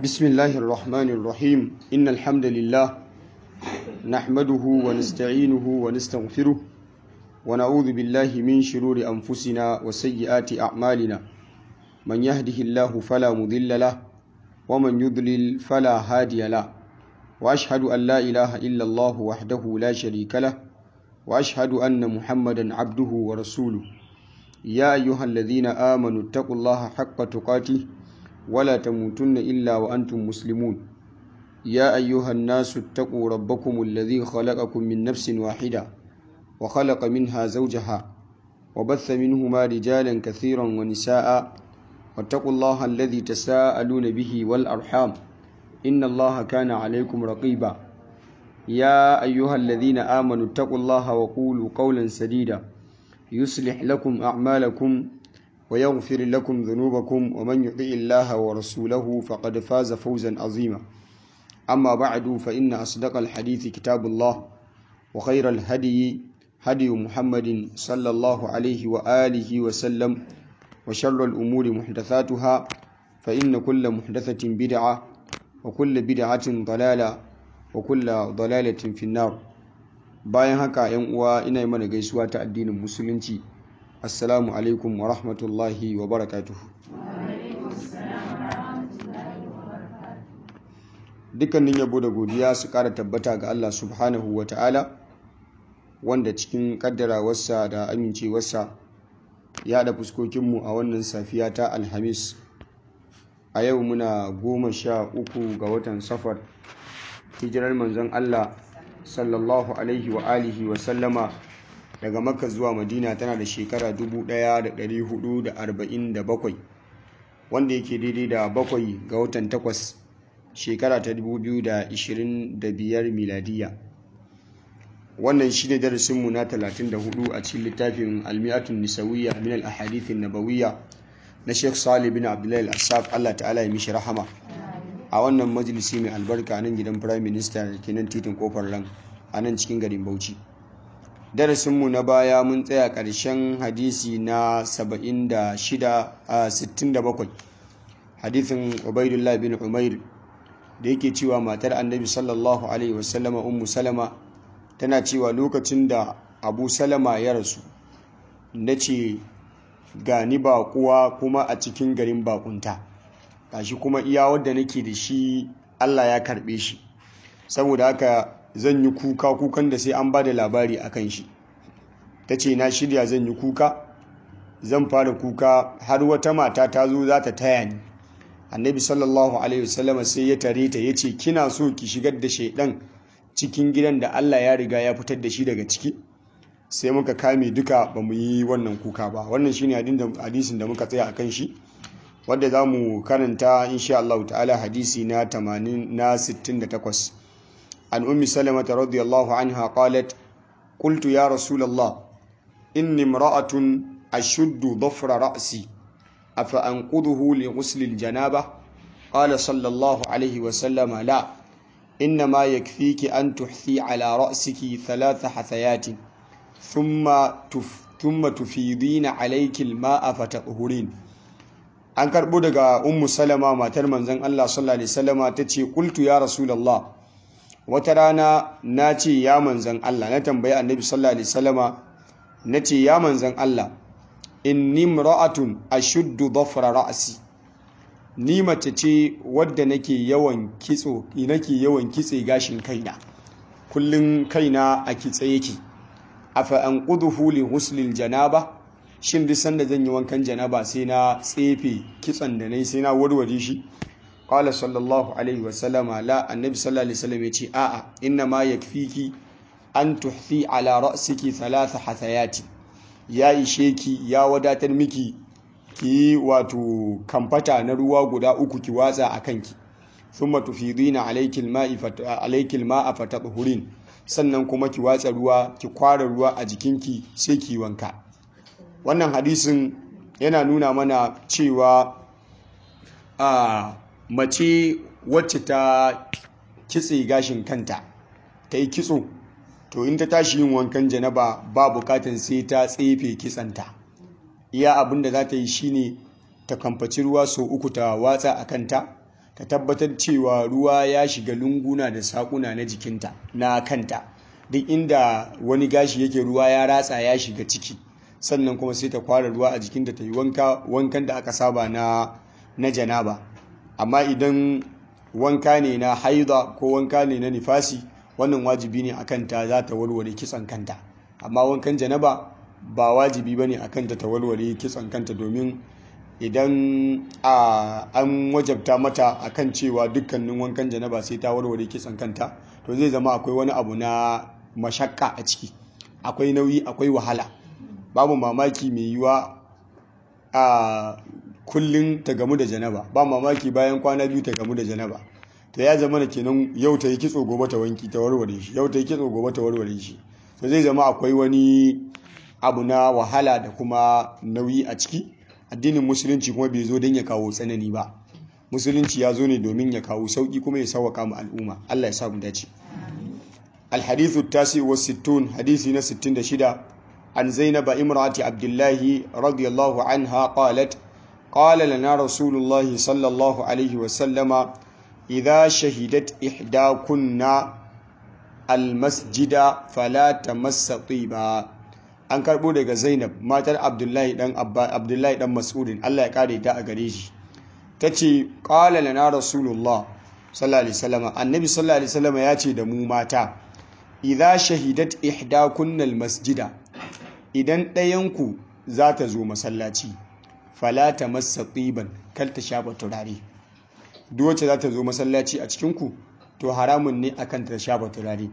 بسم الله الرحمن الرحيم إن الحمد لله نحمده ونستعينه ونستغفره ونعوذ بالله من شرور أنفسنا وسيئات أعمالنا من يهده الله فلا مضل له ومن يضلل فلا هادي له وأشهد أن لا إله إلا الله وحده لا شريك له وأشهد أن محمدا عبده ورسوله يا أيها الذين آمنوا اتقوا الله حق تقاته ولا تموتن إلا وأنتم مسلمون يا أيها الناس اتقوا ربكم الذي خلقكم من نفس واحدة وخلق منها زوجها وبث منهما رجالا كثيرا ونساء واتقوا الله الذي تساءلون به والأرحام إن الله كان عليكم رقيبا يا أيها الذين آمنوا اتقوا الله وقولوا قولا سديدا يصلح لكم أعمالكم ويغفر لكم ذنوبكم ومن يطع الله ورسوله فقد فاز فوزا عظيما أما بعد فإن أصدق الحديث كتاب الله وخير الهدي هدي محمد صلى الله عليه وآله وسلم وشر الأمور محدثاتها فإن كل محدثة بدعة وكل بدعة ضلالة وكل ضلالة في النار bayan haka yan uwa ina yi mana gaisuwa ta addinin musulunci assalamu alaikum wa rahmatullahi wa barakatuhu dukkanin yabo da godiya su kara tabbata ga Allah subhanahu wa ta'ala wanda cikin kaddarawarsa da amincewarsa ya da fuskokinmu a wannan safiya ta alhamis a yau muna goma sha uku ga watan safar hijirar manzon Allah sallallahu alaihi wa alihi wa sallama daga makka zuwa madina tana da shekara 1447 wanda yake daidai da bakwai ga watan takwas shekara ta 2025 miladiya wannan shi ne darasinmu na 34 a cikin littafin almi'atun nisawiyya min al-ahadithin nabawiyya na sheikh salih bin abdullahi al-assaf allah ta'ala ya mishi rahama a wannan majalisi mai albarka nan gidan prime minister da ke nan titin kofar ran a nan cikin garin bauchi darasinmu na baya mun tsaya ƙarshen hadisi na 67 hadisin ubaidullah bin umair da yake cewa matar annabi sallallahu alaihi wasallama ummu salama tana cewa lokacin da abu salama ya rasu na ce gani baƙuwa kuma a cikin garin bakunta gashi kuma iya wadda nake da shi Allah ya karbe shi saboda haka zan yi kuka kukan da sai an ba da labari a kan shi ta ce na shirya zan yi kuka zan fara kuka har wata mata ta zo za ta taya ni annabi sallallahu alaihi wasallama sai ya tare ta ya ce kina so ki shigar da shaidan cikin gidan da Allah ya riga ya fitar da shi daga ciki sai muka kame duka ba mu yi wannan kuka ba wannan shine hadisin da muka tsaya a kan shi wadda za mu karanta insha Allah ta'ala hadisi na 80 na 68 an ummi salamata radiyallahu anha qalat qultu ya rasulullah inni imra'atun ashuddu dhafra ra'si afa anquduhu li ghusl al-janaba qala sallallahu alayhi wa sallam la إنما يكفيك أن تحثي على رأسك ثلاث حثيات ثم تف ثم تفيضين عليك الماء فتطهرين an karɓo daga ummu salama matar manzon Allah sallallahu alaihi wasallama tace qultu ya rasulullah wata rana na ce ya manzon Allah na tambayi annabi sallallahu alaihi wasallama nace ya manzon Allah inni imra'atun ashuddu dhafra ra'si ni mace ce wadda nake yawan kitso nake yawan kitse gashin kaina kullun kaina a kitse yake afa an quduhu li huslil janaba shin duk sanda zan yi wankan janaba sai na tsefe kitson da nayi sai na warware shi qala sallallahu alaihi wa sallama la annabi sallallahu alaihi wasallam yace a'a inna ma yakfiki an tuhfi ala ra'siki thalatha hathayati ya ishe ki ya wadatar miki ki wato kamfata na ruwa guda uku ki watsa a kanki thumma tufidina alayki alma'i alayki alma'a fatadhurin sannan kuma ki watsa ruwa ki kwara ruwa a jikinki sai ki wanka wannan hadisin yana nuna mana cewa a mace wacce ta kitse gashin kanta ta yi kitso to in ta tashi yin wankan janaba ba bukatan sai ta tsefe kitsanta iya abin da za ta yi shine ta kamfaci ruwa sau uku ta watsa a kanta ta tabbatar cewa ruwa ya shiga lunguna da sakuna na jikinta na kanta duk inda wani gashi yake ruwa ya ratsa ya shiga ciki sannan kuma sai ta kwara ruwa a jikinta ta yi wankan da aka saba na na janaba amma idan wanka ne na haida ko wanka ne na nifasi wannan wajibi ne akan ta za ta warware kitson kanta amma wankan janaba ba wajibi ba ne akan ta ta warware kitson kanta domin idan an wajabta mata akan cewa dukkanin wankan janaba sai ta warware kitson kanta to zai zama akwai wani abu na mashakka a ciki akwai nauyi akwai wahala babu mamaki mai yiwa a kullum ta gamu da janaba ba mamaki bayan kwana biyu ta gamu da janaba to ya zama da kenan yau ta yi kitso gobe ta wanki ta warware shi yau ta yi kitso gobe ta warware shi to zai zama akwai wani abu na wahala da kuma nauyi a ciki addinin musulunci kuma bai zo don ya kawo tsanani ba musulunci ya zo ne domin ya kawo sauki kuma ya sauwaka mu al'umma Allah ya sa mu dace الحديث التاسع والستون حديثنا ستين شدة عن زينب امرأة عبد الله رضي الله عنها قالت قال لنا رسول الله صلى الله عليه وسلم إذا شهدت إحداكن المسجد فلا تمس طيبا an karbo daga Zainab matar Abdullahi dan Abdullahi dan Mas'udin Allah ya kare ta a gare shi tace qala lana rasulullah sallallahu alaihi wasallam annabi sallallahu alaihi wasallam ya ce da mu mata idza shahidat ihdakunnal masjida idan ɗayanku za ta zo masallaci fala ta massa tsiban kal ta shafa turare duk wacce za ta zo masallaci a cikinku to haramun ne akan ta shafa turare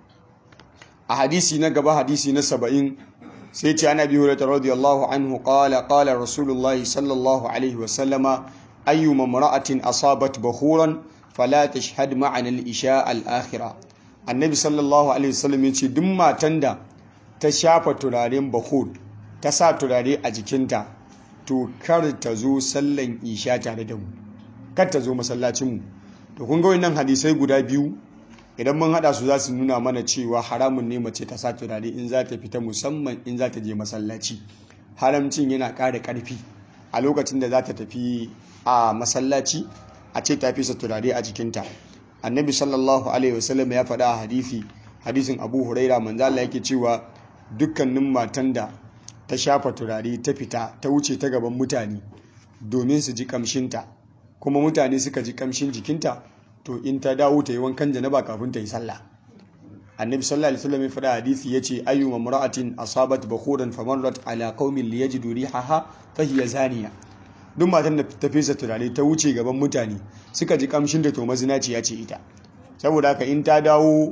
a hadisi na gaba hadisi na saba'in sai ce ana biyu da radiyallahu anhu qala qala rasulullahi sallallahu alaihi wasallama ayyuma mara'atin asabat bakhuran fala tashhad ma'ana al-isha al-akhirah annabi sallallahu alaihi wasallam ya ce duk matan da ta shafa turaren bahud ta sa turare a jikinta to kar ta zo sallan isha tare da mu kar ta zo masallacinmu to kun ga wannan hadisai guda biyu idan mun hada su za su nuna mana cewa haramun ne mace ta sa turare in za ta fita musamman in za ta je masallaci haramcin yana ƙara ƙarfi a lokacin da za ta tafi a masallaci a ce ta fisa turare a jikinta annabi sallallahu alaihi wasallam ya faɗa a hadisi hadisin abu huraira manzo Allah yake cewa dukkanin matan da ta shafa turare ta fita ta wuce ta gaban mutane domin su ji kamshinta kuma mutane suka ji kamshin jikinta to in ta dawo ta yi wankan janaba kafin ta yi sallah annabi sallallahu alaihi wasallam ya faɗa hadisi yace ayyu mamra'atin asabat bakhuran famarrat ala qaumin liyajidu rihaha fa hiya zaniya duk matan da ta fesa turare ta wuce gaban mutane suka ji kamshin da to mazinaci ya ce ita saboda haka in ta dawo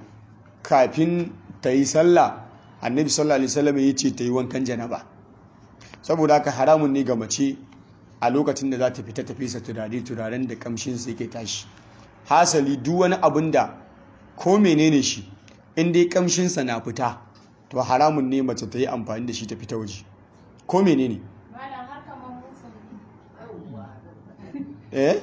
kafin ta yi sallah annabi sallallahu alaihi wasallam ya ce ta yi wankan janaba saboda haka haramun ne ga mace a lokacin da za ta fita ta fesa turare turaren da kamshin sa yake tashi hasali duk wani abin da ko menene shi in dai kamshin sa na fita to haramun ne mace ta yi amfani da shi ta fita waje ko menene eh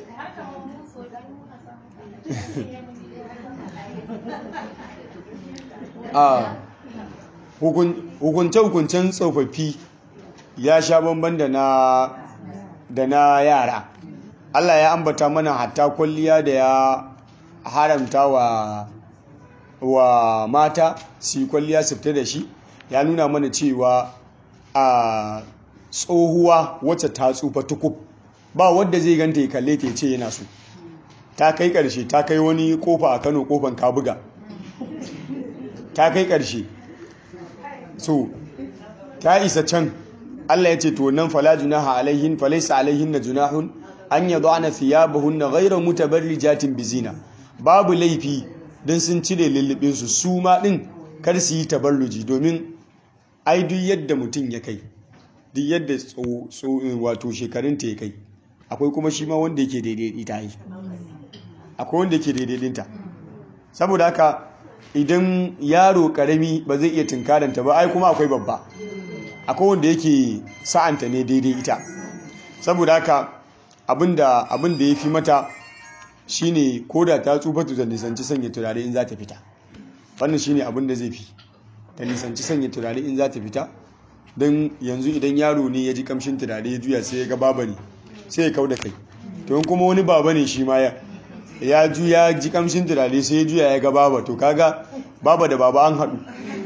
a hukunce-hukuncen tsofaffi ya sha bamban da na da na yara Allah ya ambata mana hatta kwalliya da ya haramta wa wa mata su kwalliya su fita da shi ya nuna mana cewa a tsohuwa wacce ta tsufa tukub ba wadda zai ganta ya kalle ta ce yana so ta kai karshe ta kai wani kofa a Kano kofan Kabuga ta kai karshe so ta isa can Allah ya ce to nan fala junaha alaihin falaysa alaihin na junahun an yad'ana thiyabahunna ghayra mutabarrijatin bizina babu laifi dan sun cire lullubin su su ma din kar su yi tabarruji domin ai duk yadda mutum ya kai duk yadda wato shekarunta ya kai akwai kuma shi ma wanda yake daidai ita yi akwai wanda yake daidai dinta saboda haka idan yaro karami ba zai iya tunkaranta ba ai kuma akwai babba akwai wanda yake sa'anta ne daidai ita saboda haka abinda abinda ya fi mata shine koda ta tsufa ta nisanci sanya turare in za ta fita wannan shine abinda zai fi ta nisanci sanya turare in za ta fita don yanzu idan yaro ne ya ji kamshin turare ya juya sai ya ga baba ne sai ya kau da kai to in kuma wani baba ne shi ma ya ya juya ji kamshin turare sai ya juya ya ga baba to kaga baba da baba an haɗu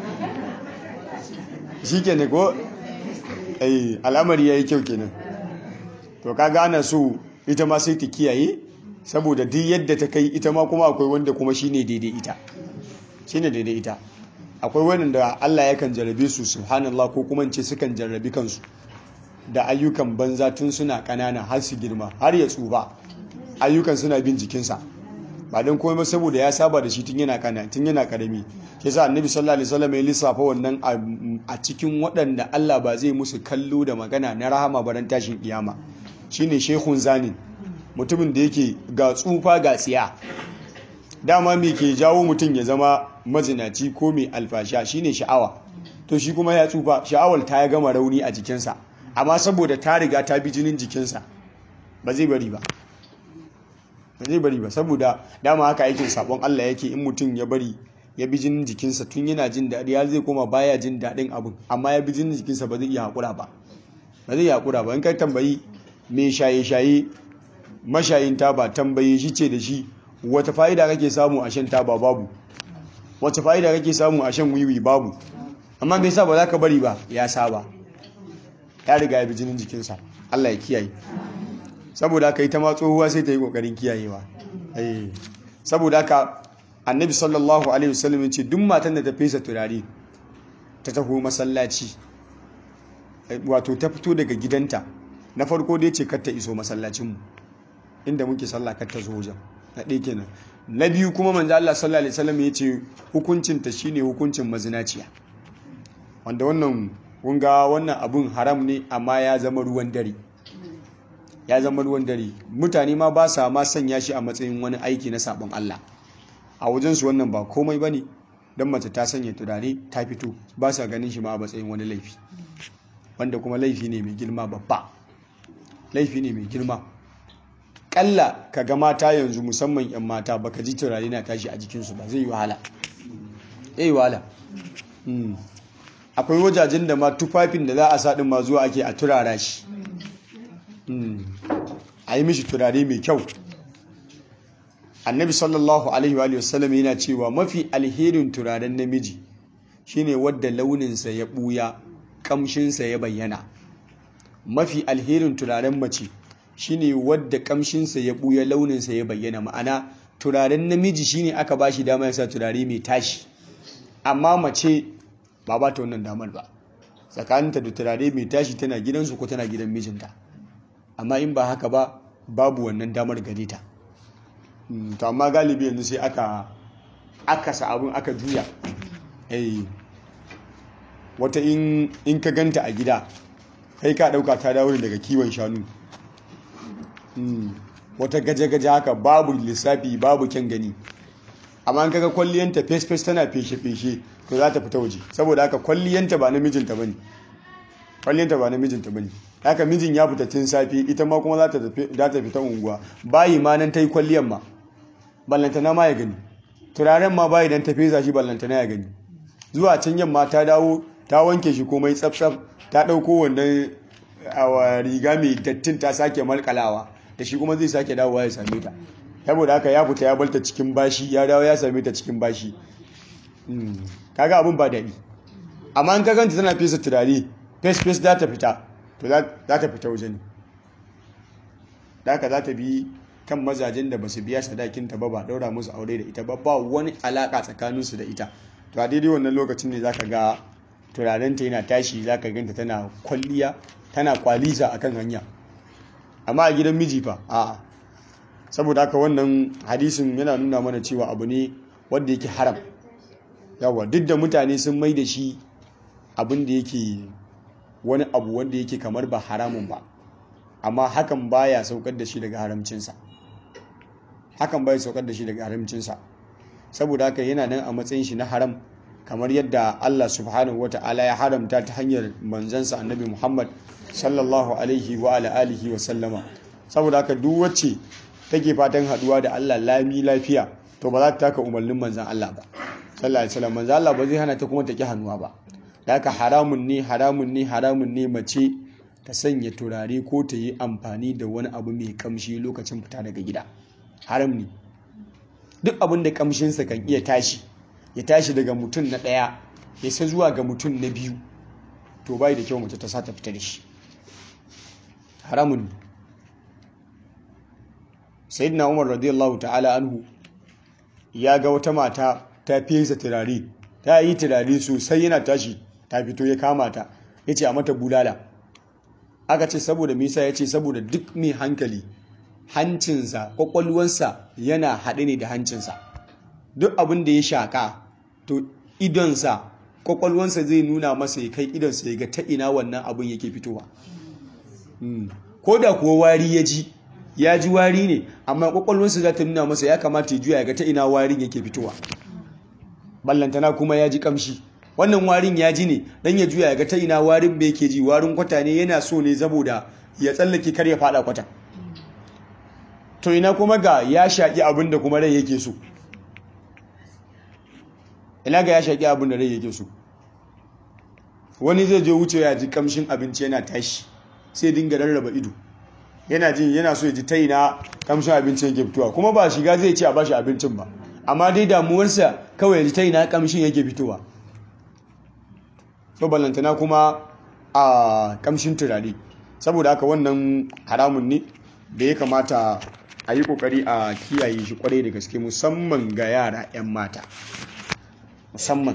shi ke ne ko al'amari ya yi kyau kenan to kaga ana so ita ma sai ta kiyaye saboda duk yadda ta kai ita ma kuma akwai wanda kuma shine daidai ita shine daidai ita akwai wanda Allah yakan jarrabe su subhanallah ko kuma ce sukan jarrabi kansu da ayyukan banza tun suna kanana har su girma har ya tsufa ayyukan suna bin jikinsa ba don komai saboda ya saba da shi tun yana kana tun yana karami yasa annabi sallallahu alaihi wasallam ya lissafa wannan a cikin waɗanda Allah ba zai musu kallo da magana na rahama baran tashin kiyama shine shehun zanin mutumin da yake ga tsufa ga tsiya dama me ke jawo mutum ya zama mazinaci ko mai alfasha shine sha'awa to shi kuma ya tsufa sha'awar ta ya gama rauni a jikinsa amma saboda ta riga ta bi jinin jikinsa ba zai bari ba ba zai bari ba saboda dama haka aikin sabon Allah yake in mutum ya bari ya bi jinin jikinsa tun yana jin daɗi har zai koma baya jin daɗin abin amma ya bi jinin jikinsa ba zai iya haƙura ba ba zai iya haƙura ba in kai tambayi mai shaye-shaye mashayin taba tambaye shi ce da shi wata fa'ida kake samu a shan taba babu wata fa'ida kake samu a shan wiwi babu amma bai sa ba za ka bari ba ya saba ya riga ya bi jinin jikinsa Allah ya kiyaye saboda haka ita ma tsohuwa sai ta yi kokarin kiyayewa saboda haka annabi sallallahu alaihi wasallam ce duk matan da ta fesa turare ta taho masallaci wato ta fito daga gidanta na farko dai ce kar ta iso masallacinmu inda muke sallah kar ta zo wajen na ɗaya kenan na biyu kuma manzo Allah sallallahu alaihi wasallam ya ce hukuncin ta shine hukuncin mazinaciya wanda wannan kun ga wannan abun haram ne amma ya zama ruwan dare ya zama ruwan dare mutane ma ba sa ma sanya shi a matsayin wani aiki na sabon Allah a wajen su wannan ba komai bane dan mace ta sanya turare ta fito ba sa ganin shi ma a matsayin wani laifi wanda kuma laifi ne mai girma babba laifi ne mai girma kalla ka ga mata yanzu musamman 'yan mata baka ji turare na tashi a jikinsu ba zai yi wahala zai yi wahala akwai wajajen da ma tufafin da za a sa ma zuwa ake a turara shi a yi mishi turare mai kyau annabi sallallahu alaihi wa sallam yana cewa mafi alherin turaren namiji shine wadda launinsa ya buya kamshinsa ya bayyana mafi alherin turaren mace shine wadda kamshinsa ya buya launinsa ya bayyana ma'ana turaren namiji shine aka ba shi dama ya sa turare mai tashi amma mace ba ba ta wannan damar ba tsakaninta da turare mai tashi tana gidansu ko tana gidan mijinta amma in ba haka ba babu wannan damar gare ta to amma galibi yanzu sai aka akasa abin aka juya wata in ka ganta a gida kai ka dauka ta dawo daga kiwon shanu wata gaje-gaje haka babu lissafi babu kyan gani amma an kaga kwalliyanta fes-fes tana feshe-feshe to za ta fita waje saboda haka kwalliyanta ba na mijinta bane kwalliyanta ba na mijinta bane haka mijin ya fita tun safe ita ma kuma za ta fita unguwa bayi ma nan ta yi kwalliyan ma ballantana ma ya gani turaren ma bayi dan ta fesa shi ballantana ya gani zuwa can yamma ta dawo ta wanke shi komai tsaf-tsaf ta ɗauko wannan riga mai dattin ta sake malkalawa da shi kuma zai sake dawowa ya same ta saboda haka ya fita ya balta cikin bashi ya dawo ya same ta cikin bashi kaga abin ba daɗi amma an kaganta tana fesa turare fes-fes za ta fita to za ta fita waje ne da haka za ta bi kan mazajen da ba su biya sadakinta ba ba daura musu aure da ita ba ba wani alaka tsakaninsu da ita to a daidai wannan lokacin ne za ka ga turarenta yana tashi za ka ganta tana kwalliya tana kwalisa a kan hanya amma a gidan miji fa a'a saboda haka wannan hadisin yana nuna mana cewa abu ne wanda yake haram yawa duk da mutane sun mai da shi abin da yake wani abu wanda yake kamar ba haramun ba amma hakan baya saukar da shi daga haramcinsa hakan baya saukar da shi daga haramcinsa saboda haka yana nan a matsayin shi na haram kamar yadda Allah subhanahu wata'ala ya haramta ta hanyar manzansa annabi Muhammad sallallahu alaihi wa ala alihi wa sallama saboda haka duk wacce take fatan haduwa da Allah lami lafiya to ba za ta taka umarnin manzan Allah ba sallallahu alaihi wasallam manzan Allah ba zai hana ta kuma ta ki hannuwa ba da haka haramun ne haramun ne haramun ne mace ta sanya turare ko ta yi amfani da wani abu mai kamshi lokacin fita daga gida haram ne duk abin da kamshinsa kan iya tashi ya tashi daga mutum na ɗaya ya sai zuwa ga mutum na biyu to bai da kyau mace ta sa ta fita da shi haramun sayyidina umar radiyallahu ta'ala anhu ya ga wata mata ta fesa turare ta yi turare sosai yana tashi ta fito ya kama ta ya ce a mata bulala aka ce saboda misa ya ce saboda duk mai hankali hancinsa kwakwalwansa yana haɗe ne da hancinsa duk abin da ya shaƙa to idonsa kwakwalwansa zai nuna masa ya kai idonsa ya ga ta ina wannan abin yake fitowa ko da kuwa wari ya ji ya ji wari ne amma kwakwalwarsa za ta nuna masa ya kamata ya juya ga ta ina warin yake fitowa ballantana kuma ya ji kamshi wannan warin ya ji ne dan ya juya ga ta ina warin bai yake ji warin kwata ne yana so ne saboda ya tsallake kar ya fada kwata to ina kuma ga ya shaƙi abin da kuma rai yake so ina ga ya shaƙi abin da rai yake so wani zai je wuce ya ji kamshin abinci yana tashi sai dinga rarraba ido yana jin yana so ya ji ta ina kamshin abincin yake fitowa kuma ba shiga zai ce a bashi abincin ba amma dai damuwarsa kawai ya ji ta ina kamshin yake fitowa to ballantana kuma a kamshin turare saboda haka wannan haramun ne da ya kamata a yi kokari a kiyaye shi kwarai da gaske musamman ga yara 'yan mata musamman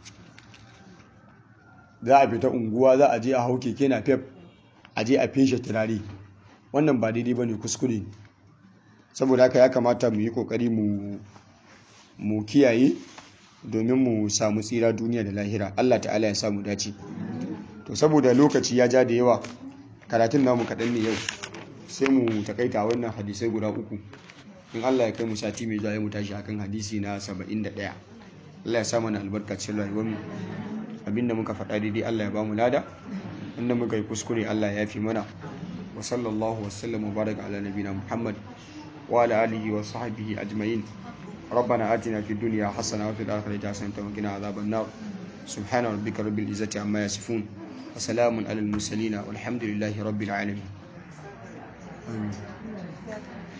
za a fita unguwa za a je a hau keke na fef a je a feshe turare wannan ba daidai ba ne kuskure saboda haka ya kamata mu yi kokari mu kiyaye domin mu samu tsira duniya da lahira allah ta'ala ya samu dace to saboda lokaci ya ja da yawa karatun namu kaɗan ne yau sai mu takaita wannan hadisai guda uku in allah ya kai mu sati mai zuwa ya mu tashi akan hadisi na 71 allah ya sa mana albarkacin rayuwarmu abinda muka faɗa daidai allah ya ba mu lada inda muka yi kuskure allah ya fi mana وصلى الله وسلم وبارك على نبينا محمد وعلى آله وصحبه أجمعين ربنا آتنا في الدنيا حسنة وفي الآخرة حسنة وقنا عذاب النار سبحان ربك رب العزة عما يصفون وسلام على المرسلين والحمد لله رب العالمين آمين.